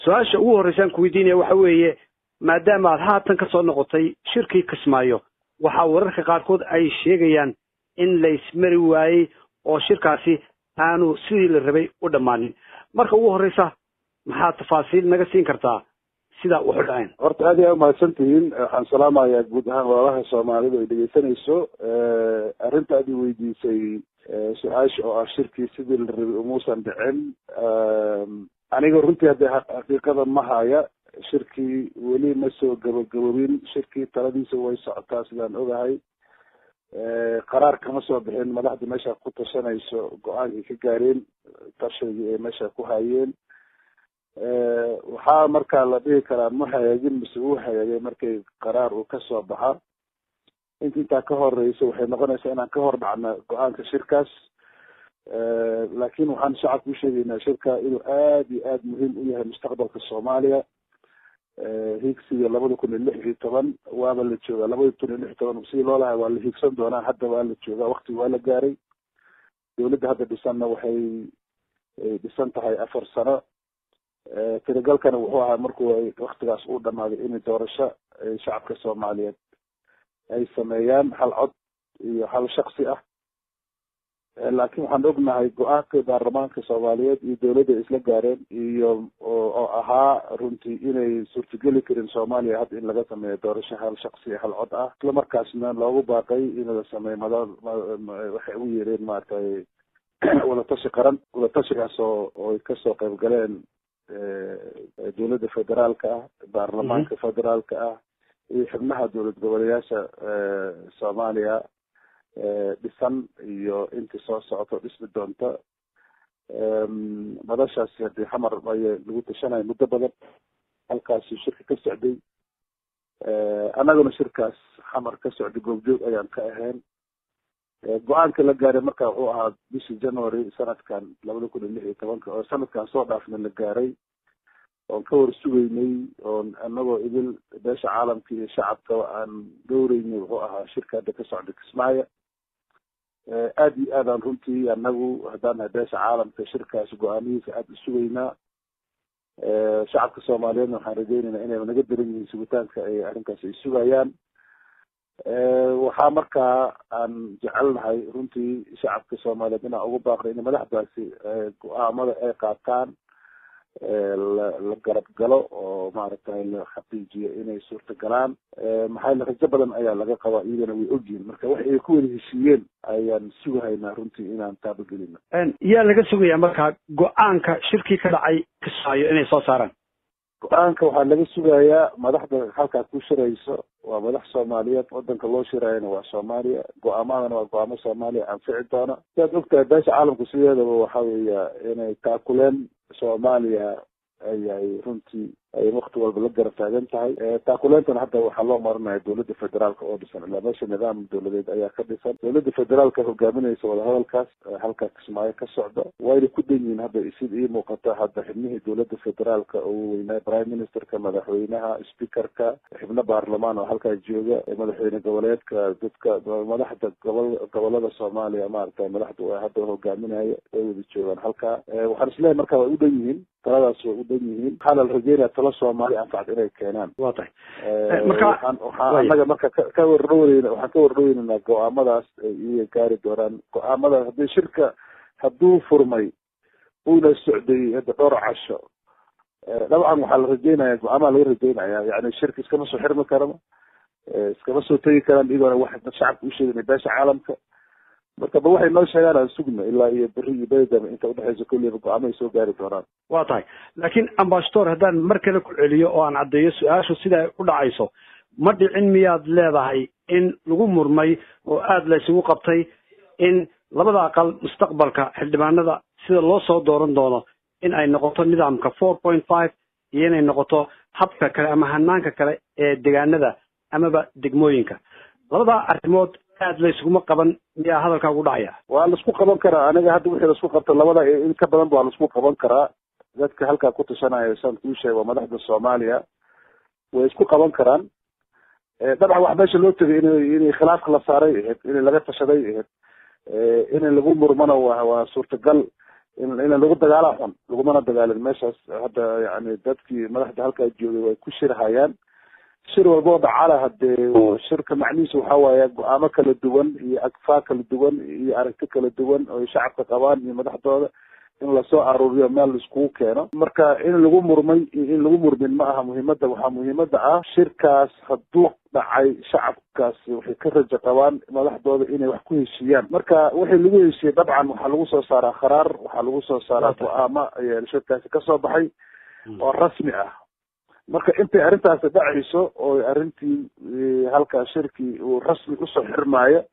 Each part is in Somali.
su-aasha ugu horreysaan ku weydiinaya waxa weeye maadaama aad haatan ka soo noqotay shirkii kismaayo waxaa wararka qaarkood ay sheegayaan in laysmari waayey oo shirkaasi aanu sidii la rabay u dhammaanin marka ugu horreysa maxaad tafaasiil naga siin kartaa sidaa wuxu dhaceen horta aad iyaa umahadsan tihiin waxaan salaamayaa guud ahaan walaalaha soomaalidu ay dhegeysanayso arrinta aad i weydiisay su-aasha oo ah shirkii sidii la rabay umuusan dhicin aniga runtii haddee xaqiiqada ma haya shirkii weli ma soo gabagabobin shirkii taladiisa way socotaa sidaan ogahay qaraar kama soo bixin madaxda meesha ku tashanayso go-aankay ka gaareen tashigii ay meesha ku hayeen waxaa markaa la dhihi karaa ma hagaagin mise uu hagaagay markay qaraar uu kasoo baxa inta intaa ka horeysa waxay noqonaysaa inaan ka hor dhacna go-aanka shirkaas laakin waxaan shacabka usheegaynaa shirka inuu aad iyo aad muhiim u yahay mustaqbalka soomaaliya higsiga labada kun iyo lix iyo toban waaba la joogaa labada kun iyo lix iyo toban sidii loo lahay waa la higsan doonaa hadda waa la joogaa waktiga waa la gaaray dawladda hadda dhisanna waxay dhisan tahay afar sano tiragalkana wuxuu ahaa markuu waktigaas uu dhamaaday in doorasho shacabka soomaaliyeed ay sameeyaan hal cod iyo hal shaksi ah laakin waxaan ognahay go-aanka baarlamaanka soomaaliyeed iyo dawladda isla gaareen iyo oo ahaa runtii inay suurtageli karin soomaaliya hadda in laga sameeyo doorasho hal shaksi hal cod ah isla markaasna loogu baaqay in la sameeyo mada waxay ugu yeereen maaragtay wadatashi qaran wadatashigaas oo oy kasoo qayb galeen dawladda federaalka ah baarlamaanka federaalka ah iyo xubnaha dowlad goboleyaasha soomaaliya dhisan iyo intii soo socoto dhismi doonta madashaasi hadii xamar ay lagu tashanaya muddo badan halkaasi shirka ka socday annaguna shirkaas xamar ka socday goobjoog ayaan ka ahayn go-aanka la gaaray marka wuxuu ahaa bishii january sanadkan labada kun iyo lix iyo tobanka oo sanadkan soo dhaafna la gaaray oon ka war sugeynay oon anagoo idil beesha caalamka iyo shacabkaba aan dhowreynay wuxuu ahaa shirka hadda ka socda kismaayo aad iyo aad aan runtii anagu haddaan nahay beesha caalamka shirkaas go-aamihiisa aada u sugeynaa shacabka soomaaliyeedna waxaan rajeynaynaa inay naga daran yihiin sugitaanka ay arrinkaas ay sugayaan waxaa markaa aan jecelnahay runtii shacabka soomaaliyeed inaan ugu baaqno in madaxdaasi go-aamada ay qaataan la la garab galo oo maaragtay la xaqiijiyo inay suurta galaan maxaa yele rajo badan ayaa laga qabaa iyagana way ogyihin marka wax ay ku wada heshiiyeen ayaan sugahaynaa runtii inaan taabagelino yaa laga sugayaa markaa go-aanka shirkii ka dhacay kismaayo inay soo saaraan go-aanka waxaa laga sugayaa madaxda halkaa ku shirayso waa madax soomaaliyeed wadanka loo shiraayana waa soomaaliya go-aamadana waa go-aamo soomaaliya anfici doona siaad ogtahay beesha caalamku sideedaba waxa weeya inay taakuleen soomaaliya ayay runtii ay wakti walba la garab taagan tahay taakuleentana hadda waxaa loo marinaya dowladda federaalka oo dhisan ilaa meesha nidaam dowladeed ayaa ka dhisan dowladda federaalka hogaaminaysa wadahadalkaas halkaa kismaayo ka socda wayna ku dhan yihiin hadda sida ii muuqata hadda xibnihii dowladda federaalka ugu weynaa prime ministerka madaxweynaha speakerka xibno baarlamaan oo halkaa jooga madaxweyne goboleedka dadka madaxda gobol gobolada soomaaliya maaragtay madaxda hadda hogaaminaya way wada joogaan halkaa waxaan isleeyahay marka way u dhan yihiin taladaas way u dhan yihiin waxaana la rajeynaya talo soomaali anfacad inay keenaan waa tahay waxaan waxaan annaga marka ka wardhaweyn waxaan ka wardhaweynanaa go-aamadaas ay iyaga gaari doonaan go-aamadaas haddii shirka hadduu furmay uuna socday hadda dhowr casho dabcan waxaa la rajeynaya go-aamaha laga rajeynaya yani shirka iskama soo xirmi karama iskama soo tegi karaan iyagoona wax shacabka u sheegana beesha caalamka marka ba waxay noo sheegaan aan sugna ilaa iyo beri iyo beredama inta udhexeysa kulliba go-aamahay soo gaari doonaan waa tahay laakiin ambasador haddaan mar kale ku celiyo oo aan caddeeyo su-aashu sida ay u dhacayso ma dhicin miyaad leedahay in lagu murmay oo aada la isugu qabtay in labada aqal mustaqbalka xildhibaanada sida loo soo dooran doono in ay noqoto nidaamka four point five iyo inay noqoto habka kale ama hanaanka kale ee degaanada amaba degmooyinka labadaa arrimood aad la iskuma qaban miyaa hadalkaa ugu dhacaya waa laisku qaban karaa aniga hadda wixii laisku qabta labada in ka badan waa laisku qaban karaa dadka halkaa ku tashanaya saan kuu sheega waa madaxda soomaaliya way isku qaban karaan dabcan wax meesha loo tegay in inay khilaafka la saaray ahayd in laga tashaday ahayd in lagu murmana wa waa suurtagal in lagu dagaalaa xun lagumana dagaalin meeshaas hadda yani dadkii madaxda halkaa joogay way ku shirhayaan shir walba oo dhacala hadee shirka macnihiisu waxa waaye go-aamo kala duwan iyo agfaa kala duwan iyo aragti kala duwan oo shacabka qabaan iyo madaxdooda in lasoo aruuriyo meel laiskugu keeno marka in lagu murmay iyo in lagu murmin ma aha muhiimada waxaa muhiimada ah shirkaas hadduu dhacay shacabkaas waxay ka rajo qabaan madaxdooda inay wax ku heshiiyaan marka wixii lagu heshiiyey dabcan waxaa lagu soo saaraa kharaar waxaa lagu soo saaraa go-aamo shirkaasi kasoo baxay oo rasmi ah marka intay arrintaasi dhacayso oo arrintii halkaa shirkii uu rasmi usoo xirmaayo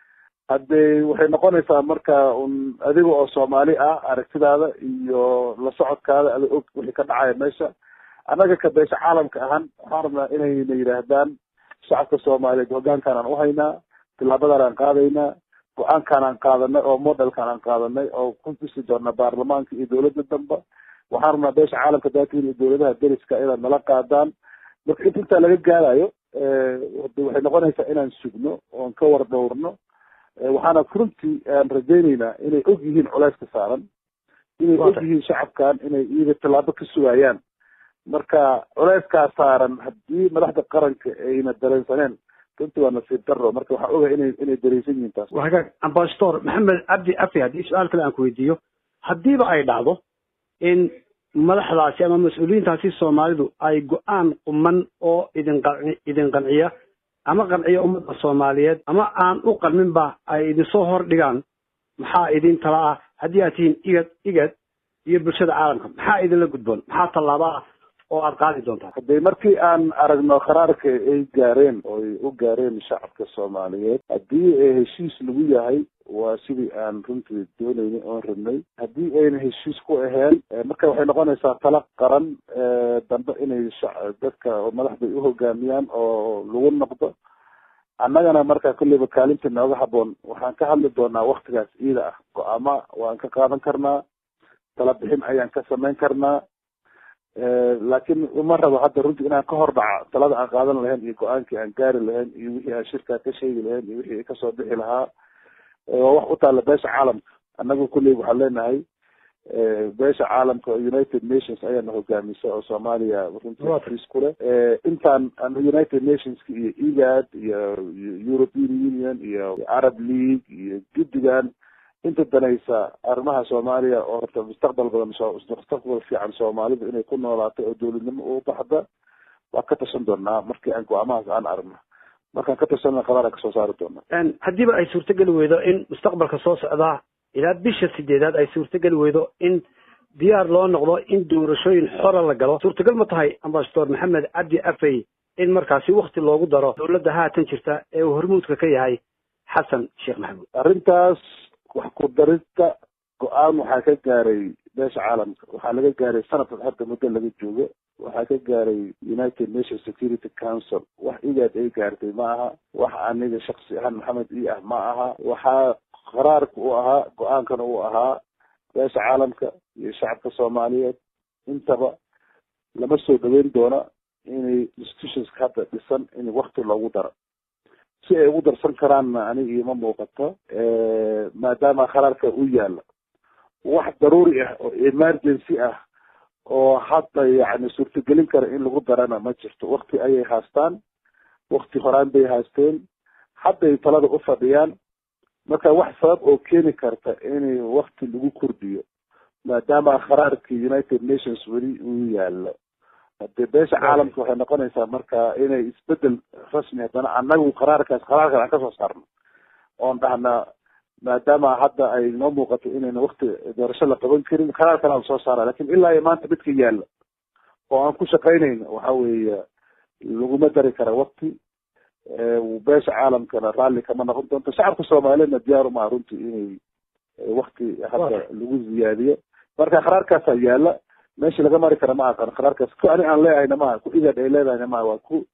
haddee waxay noqonaysaa marka un adiga oo soomaali ah aragtidaada iyo la socodkaada ada og wixii ka dhacaya meesha annaga ka beesha caalamka ahaan waxaan rabnaa inayna yidhaahdaan shacabka soomaaliyeed hoggaankaan aan uhaynaa tilaabadan aan qaadaynaa go-aankaan aan qaadanay oo modelkaan aan qaadanay oo ku tusi doona baarlamaanka iyo dowladda damba waxaan rabnaa beesha caalamka daatiin iyo dowladaha deriska inaad nala qaadaan marka int intaa laga gaarayo waxay noqonaysaa inaan sugno oon ka war dhowrno waxaana runtii aan rajayneynaa inay og yihiin culeyska saaran inay og yihiin shacabkan inay iyaga tallaabo ka sugayaan marka culeyskaa saaran haddii madaxda qaranka ayna dareensaneen runtii waa nasiib daro marka waxaa oga inay inay dareensan yihiin taas waa hagaag ambasador maxamed cabdi afi haddii su-aal kale aan ku weydiiyo haddiiba ay dhacdo in madaxdaasi ama mas-uuliyiintaasi soomaalidu ay go-aan quman oo idin qanci idin qanciya ama qanciya ummadda soomaaliyeed ama aan u qalminba ay idinsoo hor dhigaan maxaa idin tala ah haddii aad tihiin igad igad iyo bulshada caalamka maxaa idinla gudboon maxaa tallaaba ah oo aad qaadi doontaa hadee markii aan aragno qaraarka ay gaareen oo ay u gaareen shacabka soomaaliyeed haddii heshiis lagu yahay waa sidii aan runtii dooneynay oon rabnay haddii ayna heshiis ku aheen marka waxay noqonaysaa tala qaran dambe inay dadka madaxda u hogaamiyaan oo lagu noqdo annagana marka kulleyba kaalinta nooga haboon waxaan ka hadli doonaa waktigaas iida ah go-aama waan ka qaadan karnaa tala bixin ayaan ka samayn karnaa laakiin uma rabo hadda runtii inaan ka hor dhaca talada aan qaadan lahayn iyo go-aankii aan gaari lahayn iyo wixii aan shirkaa ka sheegi lahayn iyo wixii kasoo bixi lahaa waa wax u taalla beesha caalamka annagu kulley waxaan leenahay beesha caalamka united nations ayaana hogaamisa oo soomaaliya runtii friis ku leh intaan united nationska iyo egad iyo european union iyo arab league iyo guddigan inta danaysa arrimaha soomaaliya oo horta mustaqbal badan mustaqbal fiican soomaalida inay ku noolaato oo dowladnimo u baxda waa ka tashan doonaa markii aan go-aamahaas aan aragno markaan ka tashanna qadaar aan kasoo saari doonaa haddiiba ay suurtogeli weydo in mustaqbalka soo socdaa ilaa bisha sideedaad ay suurtogeli weydo in diyaar loo noqdo in doorashooyin xora la galo suurtagal ma tahay ambasador maxamed cabdi afey in markaasi wakti loogu daro dowladda haatan jirta ee uu hormuudka ka yahay xasan sheekh maxamuud arrintaas wax ku darista go-aan waxaa ka gaaray beesha caalamka waxaa laga gaaray sanadkan hadda muddo laga joogo waxaa ka gaaray united nation security council wax igaad ay gaartay ma aha wax aniga shaksi ahaan maxamed i ah ma aha waxaa qaraarka u ahaa go-aankana uu ahaa beesha caalamka iyo shacabka soomaaliyeed intaba lama soo dhaweyn doona inay institutionska hadda dhisan in wakti loogu daro si ay ugu darsan karaanna aniga ioma muuqato maadaama qaraarka u yaala wax daruuri ah oo emergency ah oo hadda yani suurtagelin kara in lagu darana ma jirto wakti ayay haastaan wakti horaan bay haasteen hadday talada u fadhiyaan marka wax sabab oo keeni karta in wakti lagu kordhiyo maadaama qaraarkii united nations weli uu yaalo hadee beesha caalamka waxay noqonaysaa marka inay isbedel rasmi haddana anagu qaraarkaas qaraarkan aan kasoo saarno oon dhahnaa maadaama hadda ay noo muuqato inayna wakti doorasho la qaban karin qaraarkan aan soo saara lakin ilaa iyo maanta midka yaala oo aan ku shaqaynayno waxa weeye laguma dari kara wakti beesha caalamkana raalli kama noqon doonto shacabka soomaaliyeedna diyaar umaa runtii inay wakti hadda lagu ziyaadiyo marka qaraarkaasaa yaala meesha laga mari kara ma aqan qaraarkaas ku ani aan leehayna maha ku igad ay leedahayna maha waa ku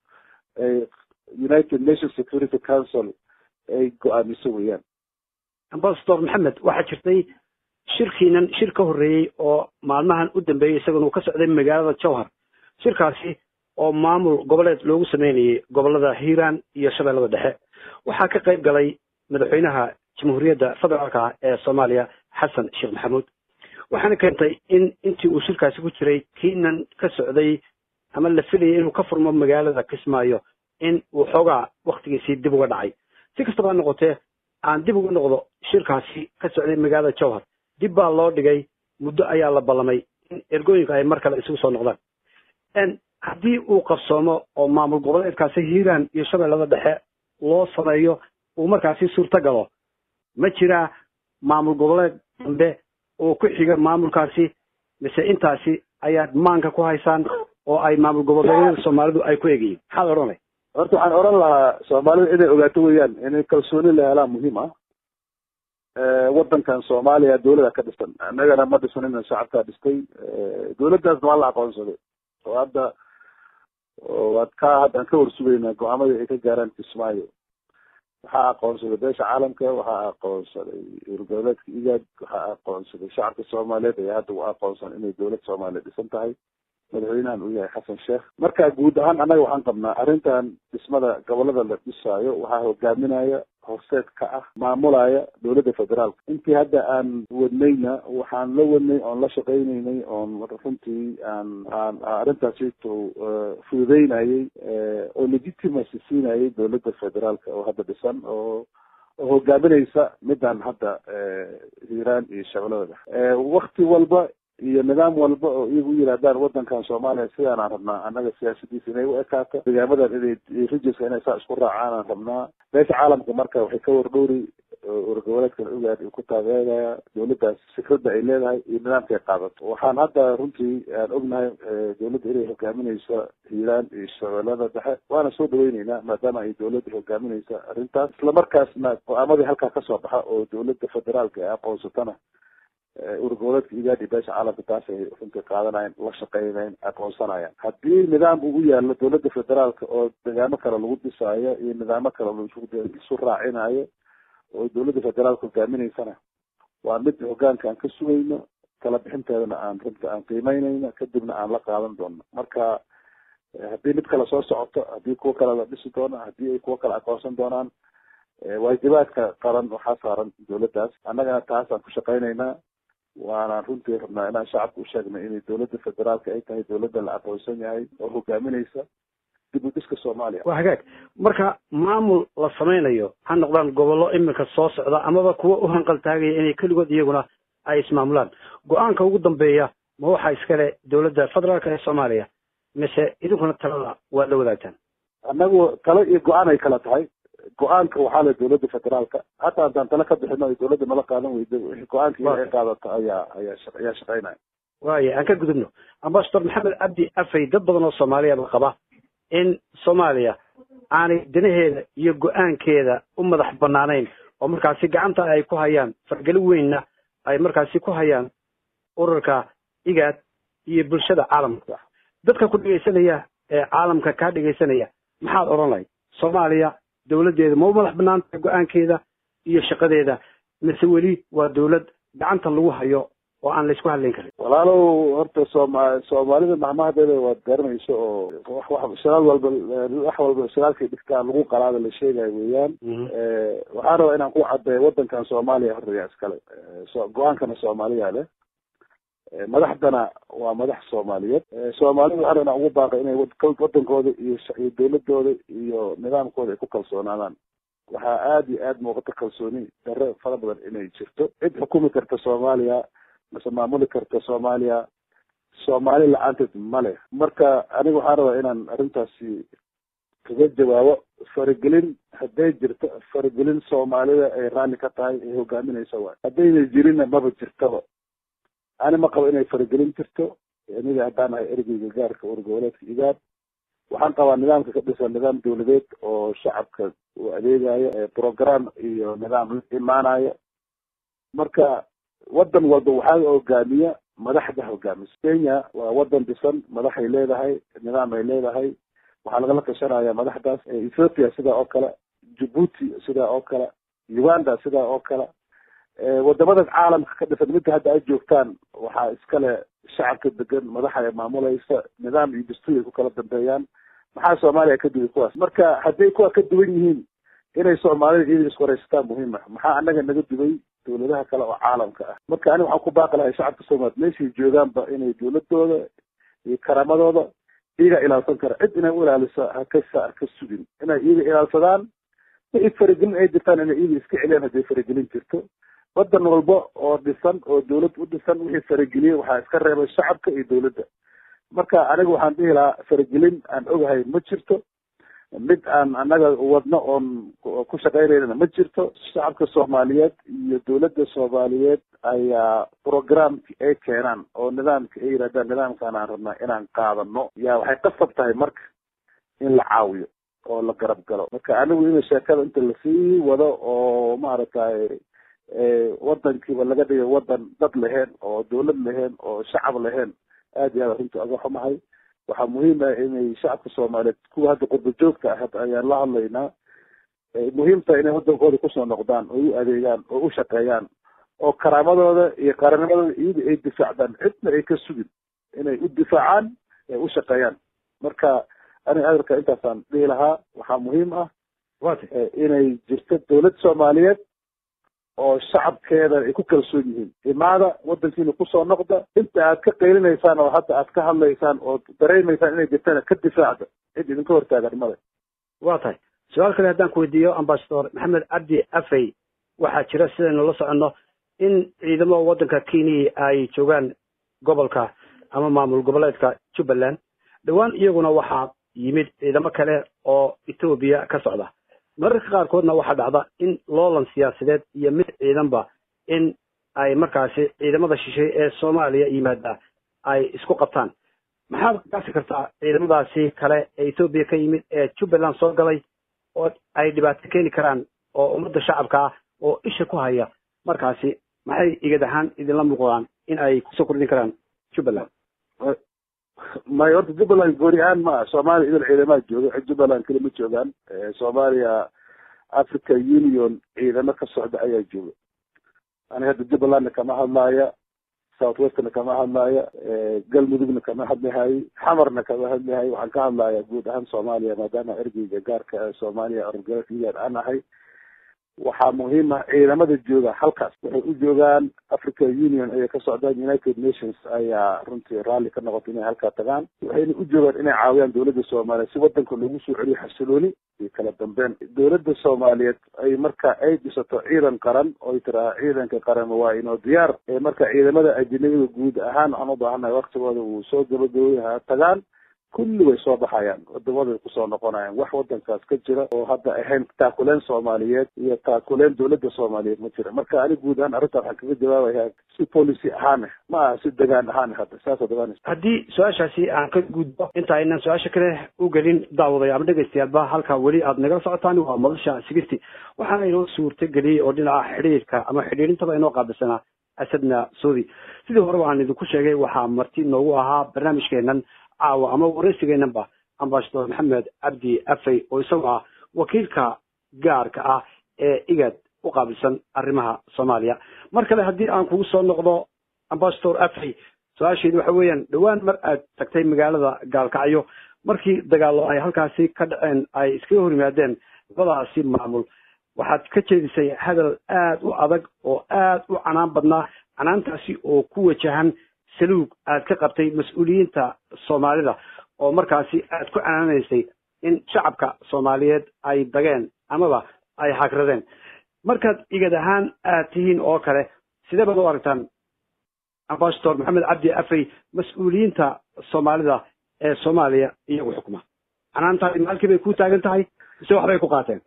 united nations security council ay go-aamiso weeyaan ambasador maxamed waxaa jirtay shirkiinan shir ka horreeyey oo maalmahan u dambeeyey isaguna uu ka socday magaalada jowhar shirkaasi oo maamul goboleed loogu sameynayay gobolada hiiraan iyo shabeellada dhexe waxaa ka qayb galay madaxweynaha jamhuuriyadda federaalka ee soomaaliya xasan sheekh maxamuud waxaana keentay in intii uu shirkaasi ku jiray kiinan ka socday ama la filayay inuu ka furmo magaalada kismaayo in uu xoogaa waktigiisii dib uga dhacay si kastaba ha noqotee aan dib uga noqdo shirkaasi ka socday magaalada jowhar dib baa loo dhigay muddo ayaa la ballamay in ergooyinka ay mar kale isugu soo noqdaan haddii uu qabsoomo oo maamul goboleedkaasi hiiraan iyo shabeellada dhexe loo sameeyo uu markaasi suurto galo ma jiraa maamul goboleed dambe oo ku xiga maamulkaasi mise intaasi ayaad maanka ku haysaan oo ay maamul goboleedyada soomaalidu ay ku egayiin maxaad odhanay horta waxaan odhan lahaa soomaalida inay ogaato weeyaan inay kalsooni la helaan muhiim ah wadankan soomaaliya dawlada ka dhisan annagana ma dhisanina shacabkaa dhistay dawladdaasna waa la aqoonsaday oo hadda waad ka haddaan ka warsugaynaa go-aamadii ay ka gaaraan kismaayo waxaa aqoonsaday beesha caalamka waxaa aqoonsaday urgoboleedka igaad waxaa aqoonsaday shacabka soomaaliyeed ayaa hadda u aqoonsan inay dawlad soomaaliya dhisan tahay madaxweynahan uu yahay xasan sheekh marka guud ahaan annaga waxaan qabnaa arrintan dhismada gobolada la dhisaayo waxaa hogaaminaya horseed ka ah maamulaya dawladda federaalka intii hadda aan wadnayna waxaan la wadnay oon la shaqaynaynay oon runtii aan aan arrintaasito fududeynayay oo legitimacy siinayay dawladda federaalka oo hadda dhisan oo oo hogaaminaysa midaan hadda hiiraan iyo shabeellada wakti walba iyo nidaam walba oo iyagu u yidhahdaan wadankan soomaaliya sidaan aan rabnaa annaga siyaasadiisa inay u ekaato degaamadan inay rijiska inay saa isku raacaan aan rabnaa beesha caalamka marka waxay ka wardhowri urgoboleedkan ogaad uu ku taageeraya dawladdaas fikradda ay leedahay iyo nidaamka ay qaadato waxaan hadda runtii aan ognahay dawladda inay hogaaminayso hiiraan iyo shabeellada dhexe waana soo dhaweyneynaa maadaama ay dawladda hogaaminaysa arrintaas islamarkaasna go-aamadii halkaa kasoo baxa oo dawladda federaalka ay aqoonsatana urgoboleedka igaadi beesha caalamka taas ay runtii qaadanayaan la shaqeynayaan aqoonsanayaan haddii nidaam uu u yaalo dawladda federaalka oo degaamo kale lagu dhisaayo iyo nidaamo kale laisu raacinayo oo dawladda federaalka hogaaminaysana waa mid hogaanka aan ka sugayno kala bixinteedana aan runta aan qiimeynayno kadibna aan la qaadan doono marka haddii mid kale soo socoto haddii kuwo kale la dhisi doono haddii ay kuwo kale aqoonsan doonaan waajibaadka qaran waxaa saaran dawladdaas annagana taasaan ku shaqaynaynaa waanaan runtii rabnaa inaan shacabka u sheegnay inay dawladda federaalka ay tahay dawladda la aqoonsan yahay oo hogaaminaysa dib u dhiska soomaaliya waa hagaag marka maamul la samaynayo ha noqdaan gobollo iminka soo socda amaba kuwa u hanqal taagaya inay keligood iyaguna ay ismaamulaan go-aanka ugu dambeeya ma waxaa iskale dawladda federaalka ee soomaaliya mise idinkuna talada waad la wadaagtaan annagu talo iyo go-aan ay kala tahay go-aanka waxaa le dawladda federaalka hataa haddaan talo ka bixino ay dawladda nala qaadan weydo wixii go-aanka iyo ay qaadato ayaa ayaa ayaa shaqeynaya waaya aan ka gudubno ambasador maxamed cabdi afay dad badan oo soomaaliyaba qaba in soomaaliya aanay danaheeda iyo go-aankeeda u madax banaanayn oo markaasi gacanta ay ku hayaan fargeli weynna ay markaasi ku hayaan ururka igaad iyo bulshada caalamka dadka ku dhegaysanaya ee caalamka kaa dhegaysanaya maxaad odhan lahayd soomaaliya dawladdeeda ma u madax banaan tahay go-aankeeda iyo shaqadeeda mise weli waa dawlad gacanta lagu hayo oo aan laysku hadlayn karin walaalow horta sooma soomaalida mahmahadeeda waad garanayso oo wax wax shalaal walba wax walba shalaalkay dhigtaa lagu qalaada la sheegayo weeyaan waxaan rabaa inaan ku cadeeyo wadankan soomaaliya horreya iskale so go-aankana soomaaliya leh madaxdana waa madax soomaaliyeed soomaalida waxaan inaan ugu baaqay inay wadankooda iyo iyo dawladooda iyo nidaamkooda ay ku kalsoonaadaan waxaa aada iyo aada muuqata kalsooni darre fara badan inay jirto cid xukumi karta soomaaliya mase maamuli karta soomaaliya soomaali la-aanteed male marka aniga waxaan rabaa inaan arrintaasi kaga jawaabo faragelin hadday jirto faragelin soomaalida ay raalli ka tahay ay hogaaminaysa waay haddayna jirinna maba jirtaba ani ma qabo inay faragelin jirto aniga haddaan ahay ergeyga gaarka urgoboleedka igaad waxaan qabaa nidaamka ka dhisan nidaam dawladeed oo shacabka uu adeegayo program iyo nidaam la imaanayo marka wadan walba waxaa hogaamiya madaxda hogaamisa kenya waa wadan dhisan madaxay leedahay nidaam ay leedahay waxaa lagala tashanaya madaxdaas ethiopia sidaa oo kale djibuuti sidaa oo kale uganda sidaa oo kale wadamada caalamka ka dhisan midda hadda ay joogtaan waxaa iskale shacabka degan madaxa ay maamulaysa nidaam iyo dastuur ay ku kala dambeeyaan maxaa soomaaliya ka duway kuwaas marka hadday kuwa ka duwan yihiin inay soomaalida iyada isku wareysataan muhiim ah maxaa anaga naga duway dawladaha kale oo caalamka ah marka ani waxaan ku baaqi lahay shacabka soomaaliya meeshay joogaanba inay dawladooda iyo karaamadooda iyaga ilaalsan kara cid inay u ilaaliso hakasa haka sugin inay iyaga ilaalsadaan wixii faragelin ay jirtaan inay iyaga iska celiyaan hadday faragelin jirto wadan walba oo dhisan oo dawlad u dhisan wixii farageliyey waxaa iska reebay shacabka iyo dawladda marka aniga waxaan dhihi lahaa faragelin aan ogahay ma jirto mid aan anaga wadno oon ku shaqaynaynana ma jirto shacabka soomaaliyeed iyo dawladda soomaaliyeed ayaa programki ay keenaan oo nidaamka ay yidhahdaan nidaamkaan aan rabnaa inaan qaadano yaa waxay qasab tahay marka in la caawiyo oo la garab galo marka anigu ina sheekada inta lasii wado oo maaragtay wadankiiba laga dhigay wadan dad lahayn oo dawlad lahayn oo shacab lahayn aad iyo aad arrinta aga xumahay waxaa muhiim ah inay shacabka soomaaliyeed kuwa hadda qurba joogta ah ayaan la hadlaynaa muhiim tahay inay wadankooda kusoo noqdaan oo u adeegaan oo u shaqeeyaan oo karaamadooda iyo qarannimadooda iyaga ay difaacdaan cidna ay ka sugin inay u difaacaan ay u shaqeeyaan marka aniga hadalka intaasaan dhihi lahaa waxaa muhiim ah inay jirto dawlad soomaaliyeed oo shacabkeeda ay ku kalsoon yihiin imaada wadankiina kusoo noqda inta aad ka qaylinaysaan oo hadda aad ka hadlaysaan oo dareemaysaan inay jirtana ka difaacda cid idinka hortaagan male waa tahay su-aal kale haddaan ku weydiiyo ambasador maxamed cabdi afey waxaa jira sidaynu la soconno in ciidamo waddanka kenya ay joogaan gobolka ama maamul goboleedka jubbaland dhowaan iyaguna waxaa yimid ciidamo kale oo etoobiya ka socda mararka qaarkoodna waxaa dhacda in loolan siyaasadeed iyo mid ciidanba in ay markaasi ciidamada shishay ee soomaaliya yimaada ay isku qabtaan maxaad gaasi kartaa ciidamadaasi kale ee etoobiya ka yimid ee jubbaland soo galay oo ay dhibaato keeni karaan oo ummadda shacabka ah oo isha ku haya markaasi maxay igad ahaan idinla muuqdaan in ay kusoo kordhin karaan jubbaland may horta jubbaland gooni ahaan ma ah soomaaliya idil ciidamaha jooga jubbaland keli ma joogaan soomaaliya africa union ciidamo ka socda ayaa jooga aniga hadda jubbalandna kama hadlaaya south westna kama hadlaaya galmudugna kama hadlahay xamarna kama hadlahay waxaan ka hadlaya guud ahaan soomaaliya maadaama ergeyga gaarka soomaaliya orgaian aan ahay waxaa muhiim ah ciidamada jooga halkaas waxay u joogaan africa union ayay ka socdaan united nations ayaa runtii raalli ka noqotay inay halkaa tagaan waxayna u joogaan inay caawiyaan dawladda soomaaliyeed si wadanka loogu soo celiyo xasilooni iyo kala dambeyn dawladda soomaaliyeed ay marka ay dhisato ciidan qaran oy tiraha ciidanka qaran waa inoo diyaar ee marka ciidamada ajinabida guud ahaan waxaan u baahannahay waktigooda uu soo gabagabay ha tagaan kulli way soo baxayaan wadamaday kusoo noqonayaan wax wadankaas ka jira oo hadda ahayn taakuleen soomaaliyeed iyo taakuleen dawladda soomaaliyeed ma jira marka ani guud ahaan arrinta waxaan kaga jawaabayaa si policy ahaan ma aha si degaan ahaan hadda saasa dabaanaysa haddii su-aashaasi aan ka gudbo inta aynan su-aasha kale u gelin daawaday ama dhegaystayaalba halka weli aad nagala socotaan waa madasha sigirti waxaana inoo suurta geliyey oo dhinaca xidhiirka ama xidhiirintaba inoo qaabilsanaa asadna soodi sidii horeba aan idinku sheegay waxaa marti noogu ahaa barnaamijkeenan caawa ama waraysigeenanba ambasador maxamed cabdi afey oo isagu ah wakiilka gaarka ah ee igad u qaabilsan arrimaha soomaaliya mar kale haddii aan kugu soo noqdo ambasador afey su-aasheedu waxa weeyaan dhowaan mar aad tagtay magaalada gaalkacyo markii dagaallo ay halkaasi ka dhaceen ay iskaga hor yimaadeen labadaasi maamul waxaad ka jeedisay hadal aad u adag oo aad u canaan badnaa canaantaasi oo ku wajahan saluug aad ka qabtay mas-uuliyiinta soomaalida oo markaasi aad ku canaanaysay in shacabka soomaaliyeed ay dageen amaba ay hagradeen markaad igad ahaan aad tihiin oo kale sidee baad u aragtaan ambasador maxamed cabdi afey mas-uuliyiinta soomaalida ee soomaaliya iyagu xukuma canaantaadi maalkii bay ku taagan tahay mise waxbay ku qaateen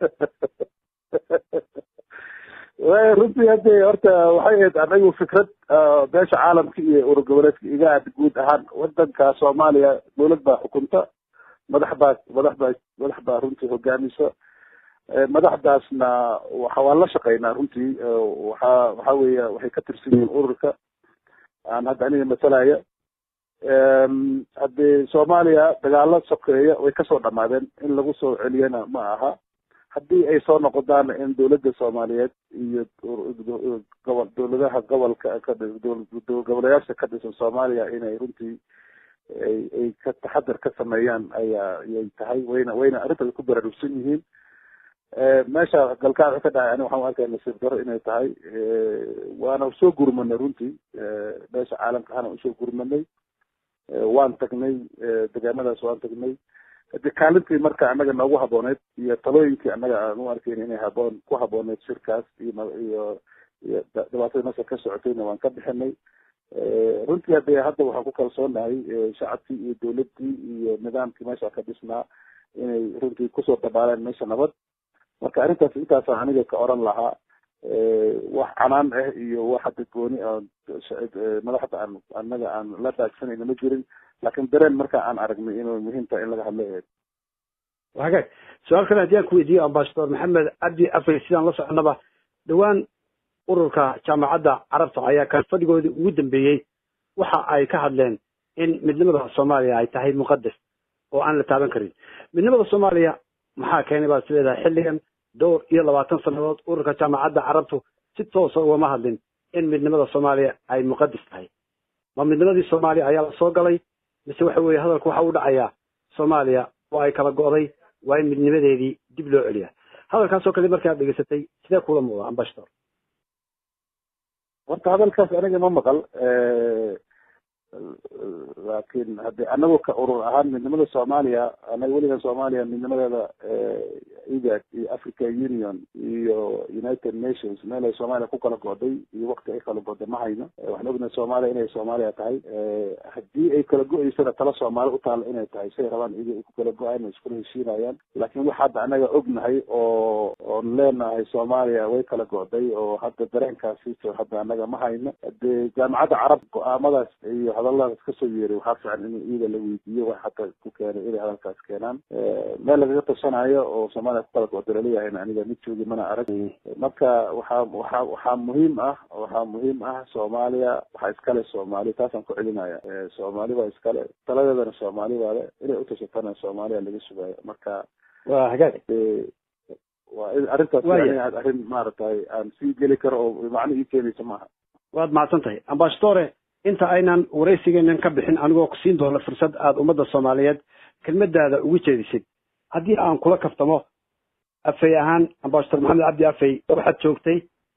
runtii hadde horta waxay ahayd anagu fikrad beesha caalamka iyo urur goboleedka iga aad guud ahaan wadanka soomaaliya dawlad baa xukunta madax baa madax baa madax baa runtii hogaamisa madaxdaasna waxa waan la shaqeynaa runtii waxa waxa weeya waxay ka tirsan yihiin ururka aan hadda aniga matalaya haddii soomaaliya dagaalo sokeeya way kasoo dhamaadeen in lagu soo celiyana ma aha haddii ay soo noqodaana in dawladda soomaaliyeed iyo gobol dawladaha gobolka goboleyaasha ka dhisan soomaaliya inay runtii ay ay ka taxadar ka sameeyaan ayaa ayay tahay wayna wayna arrintaas ku baraarugsan yihiin meesha galkaac ka dhacay ani waxaan arkaya nasiib daro inay tahay waana soo gurmanay runtii meesha caalamka ahana usoo gurmanay waan tagnay degaamadaas waan tagnay hadi kaalintii marka annaga noogu habooneyd iyo talooyinkii annaga aan u arkayn inay haboon ku habooneyd shirkaas iyo iyo iyo dhibaatada meesha ka socotayna waan ka bixinay runtii hade hadda waxaan ku kalsoonahay shacabkii iyo dawladdii iyo nidaamkii meesha ka dhisnaa inay runtii kusoo dabaaleen meesha nabad marka arrintaas intaasa aniga ka oran lahaa wax canaan ah iyo wax hadda gooni madaxda aan anaga aan la daagsanayna ma jirin laakin dareen marka aan aragnay inuu muhiim tahay in laga hadlo eed hagaag su-aal kale haddii aan ku weydiiyo ambasador maxamed cabdi afay sidaan la soconaba dhowaan ururka jaamacadda carabta ayaa kan fadhigoodii ugu dambeeyey waxa ay ka hadleen in midnimada soomaaliya ay tahay muqadas oo aan la taaban karin midnimada soomaaliya maxaa keenay baad isleedahay xilligan dhowr iyo labaatan sannadood ururka jaamacadda carabtu si toosa ugama hadlin in midnimada soomaaliya ay muqadas tahay ma midnimadii soomaaliya ayaa la soo galay mise waxa weeye hadalku waxa u dhacayaa soomaaliya oo ay kala go'day waa in midnimadeedii dib loo celiya hadalkaasoo kale markaad dhegeysatay sidee kula muuqda ambashador horta hadalkaas aniga ma maqal laakin hade anagu ka urur ahaan midnimada soomaaliya anaga weligan soomaaliya midnimadeeda igad iyo africa union iyo united nations meel ay soomaaliya ku kala go'day iyo wakti ay kala go'day ma hayno waxaan ognahay soomaaliya inay soomaaliya tahay haddii ay kala go-eysana tala soomaali utaala inay tahay say rabaan iyaga ay ku kala go-aan iskula heshiinayaan laakin wax hadda anaga ognahay oo oon leenahay soomaaliya way kala go'day oo hadda dareenkaasi hadda anaga ma hayno de jaamacadda carab go-aamadaas iyo hadaladaas kasoo yeeray waxaa fiican in iyaga la weydiiyo wax hata ku keenay inay hadalkaas keenaan meel lagaga tashanayo oo soomaaliya kukala go'day laleeyahayna aniga mid joogi mana arag marka waxaa waxaa waxaa muhiim ah waxaa muhiim ah soomaaliya waxaa iskale soomaali taasaan ku celinaya soomaali baa iskale taladeedana soomaali baa le inay utashatana soomaaliya laga sugayo marka waa hagaag waa arrintaas arrin maaragtay aan sii geli karo oo macno ii keenaysa maaha waad mahadsan tahay ambashadore inta aynan waraysigeenan ka bixin anigoo ku siin doono fursad aada ummadda soomaaliyeed kelmadaada ugu jeedisid haddii aan kula kaftamo afay ahaan ambashador maxamed cabdi afay waxaad joogtay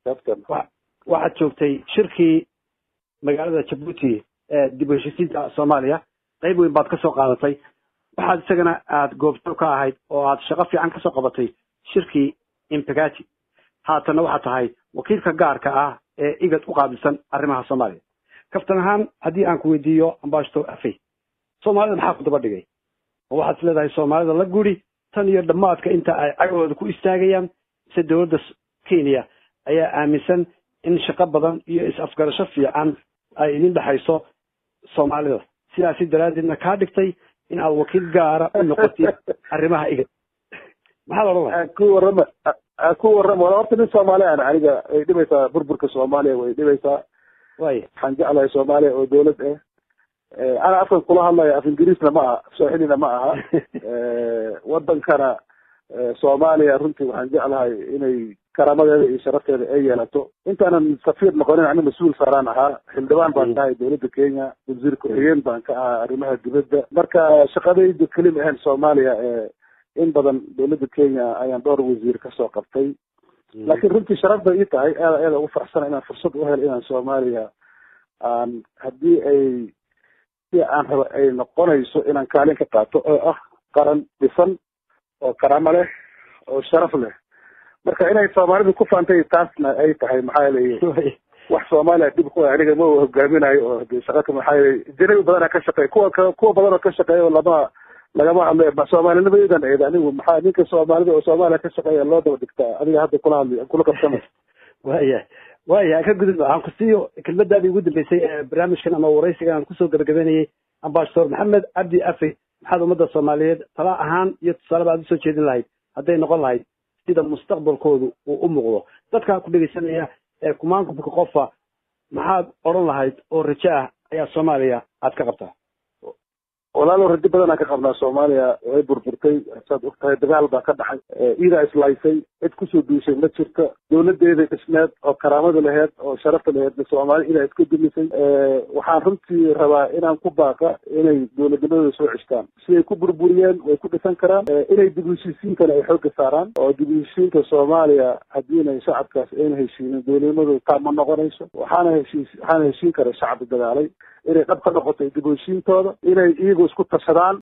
waxaad joogtay shirkii magaalada jabuuti ee dib u heshisiinta soomaaliya qayb weyn baad kasoo qaadatay waxaad isagana aada goobjoog ka ahayd oo aad shaqo fiican kasoo qabatay shirkii impegati haatanna waxaad tahay wakiilka gaarka ah ee igad u qaabilsan arrimaha soomaaliya kaftan ahaan haddii aan ku weydiiyo ambashador afey soomaalida maxaa ku daba dhigay oo waxaad is leedahay soomaalida la guri tan iyo dhammaadka inta ay cagahooda ku istaagayaan mise dowladda kenya ayaa aaminsan in shaqo badan iyo is-afgarasho fiican ay idin dhexayso soomaalida sidaasi daraaddeedna kaa dhigtay in aad wakiil gaara u noqotid arrimaha igad maxaad odhan lahay ku warrama ku warrama wala horta nin soomaali aan aniga way dhibaysaa burburka soomaaliya way dhibaysaa way waxaan jeclahay soomaaliya oo dawlad ah ana afkan kula hadlaya af ingiriisna ma aha sooxilina ma aha wadankana soomaaliya runtii waxaan jeclahay inay karaamadeeda iyo sharafteeda ay yeelato intaanan safiir noqonin ani mas-uul saaraan ahaa xildhibaan baan ka ahay dawladda kenya wasiir ku-xigeen baan ka ahaa arrimaha dibadda marka shaqadayda kelima ahayn soomaaliya in badan dawladda kenya ayaan dhowr wasiir kasoo qabtay laakiin runtii sharaf bay ii tahay aada aada ugu faraxsana inaan fursad u helo inaan soomaaliya aan haddii ay si aan raba ay noqonayso inaan kaalin ka qaato oo ah qaran dhisan oo karaamo leh oo sharaf leh marka inay soomaalidu ku faantay taasna ay tahay maxaa yeelay wax soomaaliya dhib ku aniga ma hogaaminayo oo de shaqaka maxaa yeelay janabi badana ka shaqeey kuwa kuwa badan oo ka shaqeeya oo lama lagama hadlo soomaalinimadeedan eed anigu maxaa ninka soomaalida oo soomaaliya ka shaqeeya loo daba dhigtaa adiga hadda kula hadli kula qabsama waya waya ka gudub waxaan ku siiyo kelmadaadii ugu dambeysay ee barnaamijkan ama waraysigan aan kusoo gabagabeynayay ambashador maxamed cabdi afey maxaad ummadda soomaaliyeed tala ahaan iyo tusaaleba aad usoo jeedin lahayd hadday noqon lahayd sida mustaqbalkoodu uu u muuqdo dadkaa ku dhegeysanaya ee kumaankumka qofa maxaad odhan lahayd oo rajo ah ayaa soomaaliya aad ka qabtaa walaalo rajo badanaa ka qabnaa soomaaliya way burburtay saad og tahay dagaal baa ka dhacay iidaa islaysay cid kusoo duushay ma jirto dowladeeda dhismeed oo karaamada laheyd oo sharafta laheyd soomaali idaa iska dumisay waxaan runtii rabaa inaan ku baaqa inay dowladnimadooda soo ceshtaan siday ku burburiyeen way ku dhisan karaan inay dib heshiisiinkana ay xooga saaraan oo dib heshiisiinka soomaaliya haddiina shacabkaas ayna heshiinin dowladnimadooda taa ma noqonayso waxaana heshiis waxaana heshiin kara shacabka dagaalay inay dhab ka noqoto dib heshiintooda inay iyagu isku tashadaan